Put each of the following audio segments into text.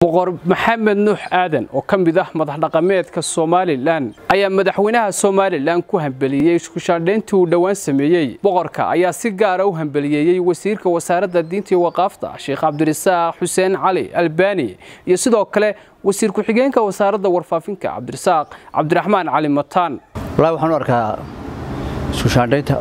boqor maxamed nuux aadan oo ka mid ah madax dhaqameedka somalilan ayaa madaxweynaha somalilan ku hambeliyey iskushaadhayntii uu dhowaan sameeyey boqorka ayaa si gaara u hambeliyeeyey wasiirka wasaaradda diinta iyo waqaafta sheekh cabdirasaaq xuseen cali albani iyo sidoo kale wasiir ku-xigeenka wasaaradda warfaafinka cabdirasaaq cabdiraxmaan cali mataan walahi waxaan u arkaa iskushaandhaynta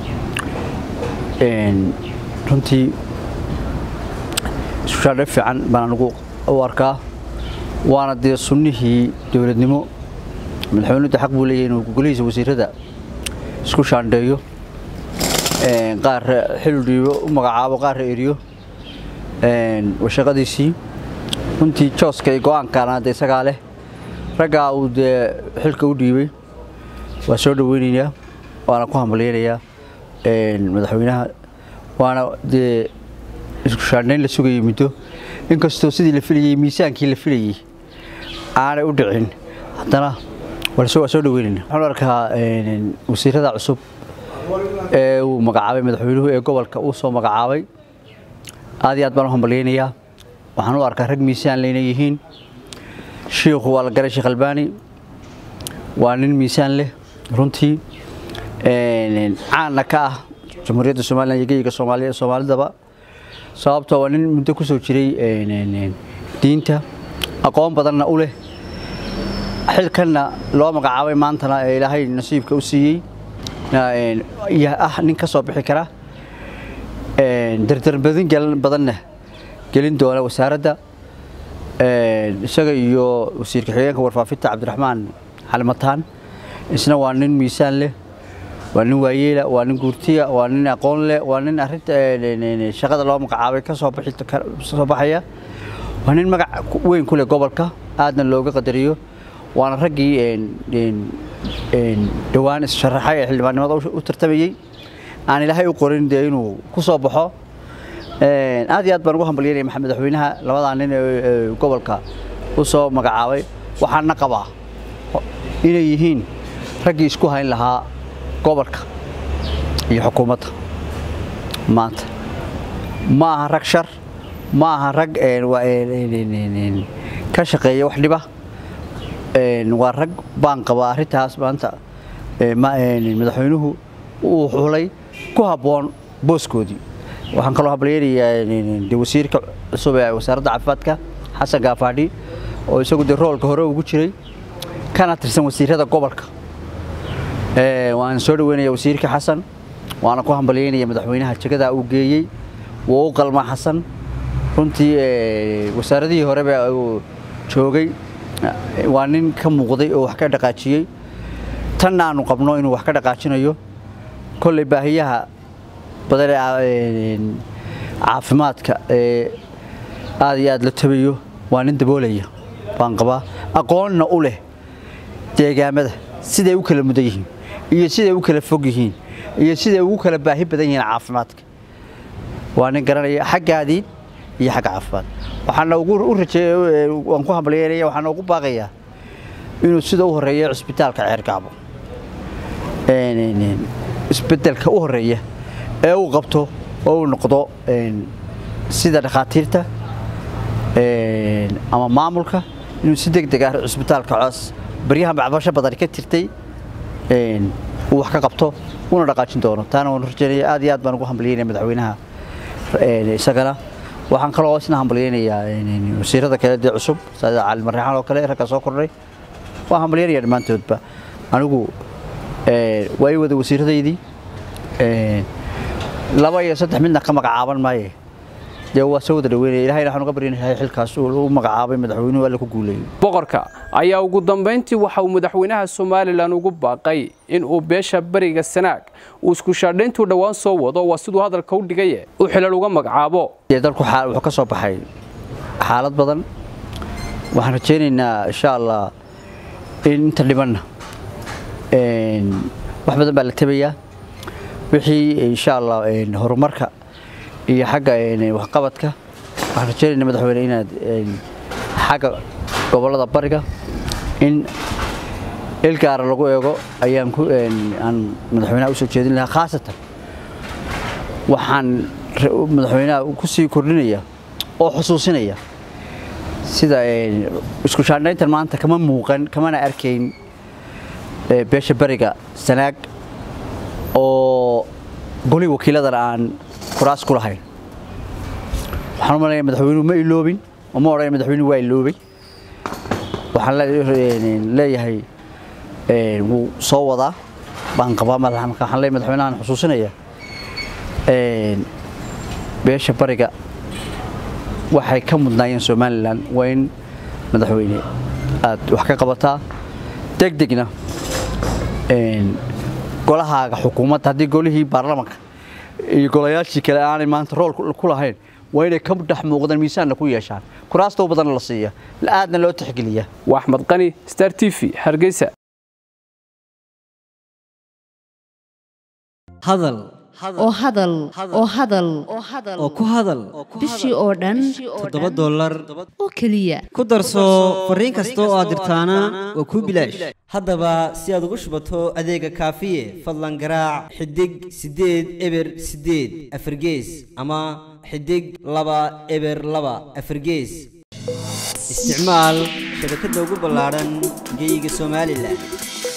runtii iskushaandhayn fiican baan anigu u arkaa waana dee sunnihii dowladnimo madaxweynuda xaq buu leeyahy inuu gogolihiisa wasiirada isku shaandheeyo qaar xil dhiibo u magacaabo qaarra eriyo shaqadiisii runtii jooska iyo go-aankaana de isagaa leh raggaa uu dee xilka u dhiibay waa soo dhoweynayaa waana ku hambalyaynayaa madaxweynaha waana dee isku shaandhayn la sugayay muddo inkastoo sidii la filayey miisaankii la filayey aanay u dhicin haddana waa soo dhaweynayna waxaan arkaa wasiirada cusub ee uu magacaabay madaxweynuhu ee gobolka uu soo magacaabay aad iyo aad baan u hambalyaynayaa waxaan u arkaa rag miisaan leyna yihiin shiikhu waa la garay sheekh albaani waa nin miisaan leh runtii caanna ka ah jamhuuriyadda somalilan iyo geyiga soomaaliya soomaalidaba sababtoo waa nin muddo ku soo jiray diinta aqoon badanna u leh xilkanna loo magacaabay maantana ee ilaahay nasiibka u siiyey ah nin ka soo bixi kara dardarmadin badanna gelin doona wasaaradda isaga iyo wasiirka xigeenka warfaafinta cabdiraxmaan xalimataan isna waa nin miisaan leh waa nin waayeela waa nin guurtiya waa nin aqoon leh waa nin arinta shaqada loo magacaabay ka soo baxaya waa nin magac weyn ku leh gobolka aadna looga qadariyo waana raggii dhowaan issharaxay ee xildhibaannimada u tartamayey aan ilaahay u qorin dee inuu ku soo baxo aad iyo aad baan ugu hambalyanaya maxamed madaxweynaha labadaa nin ee gobolka u soo magacaabay waxaana qabaa inay yihiin raggii isku hayn lahaa gobolka iyo xukuumadda maanta ma aha rag shar ma aha rag ka shaqeeya wax dhiba waa rag baan qabaa arrintaas maanta madaxweynuhu uu xulay ku habboon booskoodii waxaan kaloo hambalyaynayaa de wasiirka cusub ee wasaaradda caafimaadka xasan gaafaadhi oo isagu dee roolka hore ugu jiray kana tirsan wasiirada gobolka waan soo dhaweynaya wasiirka xasan waana ku hambalyaynaya madaxweynaha jegada uu geeyey wuu u qalmaa xasan runtii wasaaradihii horeba uu joogay waa nin ka muuqday oo wax ka dhaqaajiyey tanna aanu qabno inuu wax ka dhaqaajinayo kolley baahiyaha badan ee caafimaadka ee aad iyo aad la tabayo waa nin daboolaya baan qabaa aqoonna u leh deegaamada siday u kala mudan yihiin iyo siday u kala fog yihiin iyo siday ugu kala baahi badan yihiin caafimaadka waa nin garanaya xaggaadii iyo xagga caafimaad waxaana ugu u rajeey waan ku hambalyeynaya waxaana ugu baaqayaa inuu sida u horeeya cisbitaalka ceergaabo isbedelka u horeeya ee uu qabto oo uu noqdo sida dhakhaatiirta ama maamulka inuu si deg deg ah cisbitaalka coos baryahan bacbasho badan ka tirtay uu wax ka qabto una dhaqaajin doono taana waan rajeynaya aad iyo aad baan ugu hambalyeynaya madaxweynaha isagana waxaan kaloo isna hambalyaynayaa wasiirada kale dee cusub sida cali marreexaan oo kale ragga soo kordhay waan hambalyaynaya dhammaantoodba anigu waa ii wada wasiiradaydii laba iyo saddex midna ka magacaaban maaye dee waa soo wada dhaweynaya ilahayna waxaan uga baryanahay xilkaas u magacaabay madaxweynuhu alla ku guuleeyey boqorka ayaa ugu dambayntii waxa uu madaxweynaha somalilan ugu baaqay in uu beesha bariga sanaag uu iskushaadhayntuu dhowaan soo wado waa siduu hadalka u dhigaye uu xilal uga magacaabo dee dalku wuxuu ka soo baxay xaalad badan waxaan rajaynaynaa insha allah in inta dhibanna wax badan baa la tabayaa wixii insha allah horumarka iyo xagga waxqabadka waxaan rajeynayna madaxweyne inaad xagga gobollada bariga in il gaara lagu eego ayaan ku aan madaxweynaha u soo jeedin lahaa khaasatan waxaan madaxweynaha ku sii kordhinaya oo xusuusinaya sida isku shaandhayntan maanta kama muuqan kamana arkayn beesha beriga sanaag oo goli wakiiladan aan kuraas ku lahayn waxaan u malanaya madaxweynuhu ma iloobin oo ma odhanaya madaxweynuhu waa iloobay waxaan leeyahay wuu soo wadaa baan qabaa waxaan leeyahay madaxweynahan xusuusinaya beesha bariga waxay ka mudnaayeen somalilan waa in madaxweyne aad wax ka qabataa degdegna golahaaga xukuumadda haddii golihii baarlamanka iyo golayaashii kale aanay maanta rool ku lahayn waa inay ka dhex muuqdaan miisaanna ku yeeshaan kuraasta u badanna la siiya aadna loo tixgeliya waa axmed qani star t v hargeysa hadal oo hadal oo hadal oo ku hadal bishii oo dhan toddoba dollar oo keliya ku darso fariin kasta oo aad dirtaana waa kuu bilaash haddaba si aad ugu shubato adeega kaafiye fadlan garaac xidig siddeed eber siddeed afargees ama xidig laba eber laba afargees isticmaal shabakadda ugu ballaadhan geeyiga somalilan